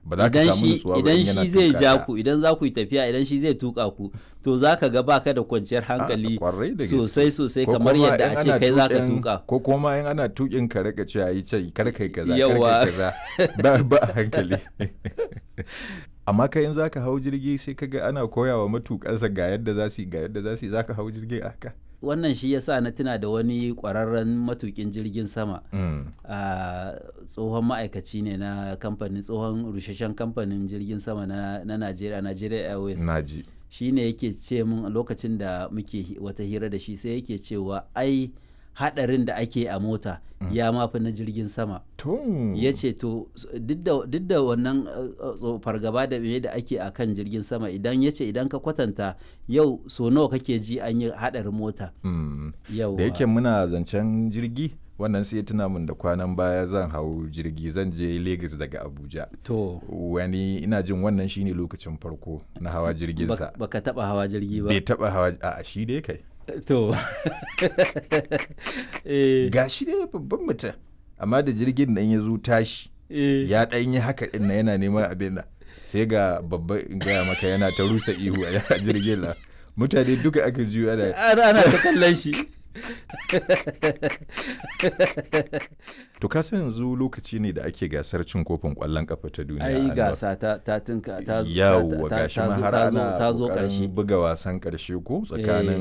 ba za ka idan samu shi nutsuwa ba idan in yana shi zai tuka ja ka. ku idan za ku yi tafiya idan shi zai tuka ku to za ka ga baka da kwanciyar hankali kwarai da gaske. sosai sosai Ko kamar kuma yadda in a ce ana kai za ka tuƙin- tuka ko kuma in ana tukin ka rika cewa yi ce kar kai kaza kar Yawa. kai kaza ba ba a hankali amma kai in zaka hau jirgi sai kaga ana koyawa matukansa ga yadda za su yi ga yadda za su yi zaka hau jirgi a haka wannan shi yasa na tuna da wani kwararren matukin jirgin sama Mm. a tsohon ma'aikaci ne na kamfanin tsohon rusheshen kamfanin jirgin sama na na Najeriya Nigeria Airways naji shi ne yake ce min a lokacin da muke hi- wata hira da shi sai yake cewa ai hadarin da ake a mota ya mafi na jirgin sama tun ya ce to s- duk da- duk da wannan uh, uh, tso- fargaba da me da ake a kan jirgin sama idan ya ce idan ka kwatanta yau so nawa kake ji an yi hadarin mota Mm. yau da yake muna zancen jirgi wannan sai ya tuna min da kwanan baya zan hau jirgi zan je Lagos daga Abuja to wani ina jin wannan shine lokacin farko na hawa jirginsa bak- baka taba hawa jirgi ba bai taba hawa a shi dai kai to eh, ga shi dai babban mutum amma da jirgin nan ya zo tashi eh, ya ɗan yi haka ɗin na yana neman abin nan sai ga babba in gaya maka yana ta rusa ihu a jirgin nan mutane duka aka juyo ana ana ana ta kallon shi to ka san yanzu lokaci ne da ake gasar cin kofin ƙwallon ƙafa ta duniya ai Anwar. gaasa ta ta tinka ta zo- yawwa ta- ta- gashi ta ma zo- har ta zo- ana ta zo ƙoƙarin ƙarshe buga wasan ƙarshe ko tsakanin